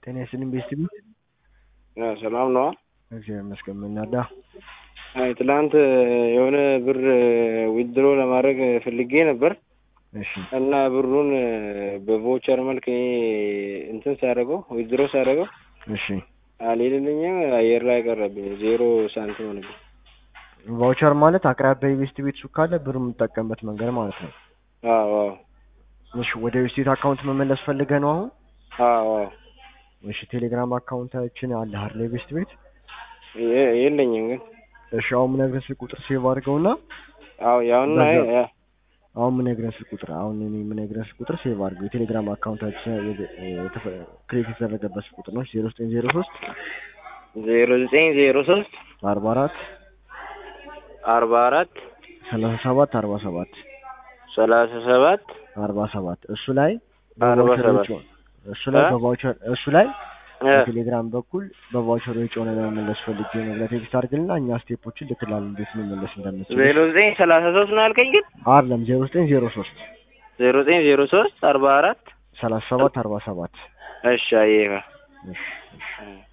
ጤና ይስጥልኝ ቤስት ቤት ሰላም ነዋ። እግዚአብሔር ይመስገን። ምናዳ አይ ትላንት የሆነ ብር ዊድሮ ለማድረግ ፈልጌ ነበር እሺ እና ብሩን በቮቸር መልክ እኔ እንትን ሳደርገው ዊድሮ ሳደርገው እሺ አልሄድልኝም። አየር ላይ ቀረብኝ። ዜሮ ሳንቲም ሆነብኝ። ቫውቸር ማለት አቅራቢያ የቤስት ቤት ሱቅ ካለ ብር የምጠቀምበት መንገድ ማለት ነው። አዎ አዎ እሺ ወደ ቤስት ቤት አካውንት መመለስ ፈልገህ ነው አሁን? አዎ አዎ እሺ ቴሌግራም አካውንታችን አለ አይደል? የቤስት ቤት የ- የለኝም ግን እሺ አሁን የምነግርህ ስልክ ቁጥር ሴቭ አድርገውና አዎ ያሁን በዛ- አሁን የምነግርህ ስልክ ቁጥር አሁን እኔ የምነግርህ ስልክ ቁጥር ሴቭ አድርገው የቴሌግራም አካውንታችን ክሬት የተደረገበት ስልክ ቁጥር ነው ዜሮ ዘጠኝ ዜሮ ሶስት ዜሮ ዘጠኝ ዜሮ ሶስት አርባ አራት አርባ አራት ሰላሳ ሰባት አርባ ሰባት ሰላሳ ሰባት አርባ ሰባት እሱ ላይ አርባ በቫውቸር ሰባት ወጪ- እሱ ላይ እ? በቫውቸር እሱ ላይ እ፣ በቴሌግራም በኩል በቫውቸር ወጪ ሆነ ለመመለስ ፈልጌ ነው ብለህ ቴክስት አድርግልና እኛ ስቴፖችን ልክላል እንዴት መመለስ እንደምችል ዜሮ ዘጠኝ ሰላሳ ሶስት ነው ያልከኝ ግን አይደለም ዜሮ ዘጠኝ ዜሮ ሶስት ዜሮ ዘጠኝ ዜሮ ሶስት አርባ አራት ሰላሳ ሰባት አርባ ሰባት እሺ አየህ እሺ እሺ እ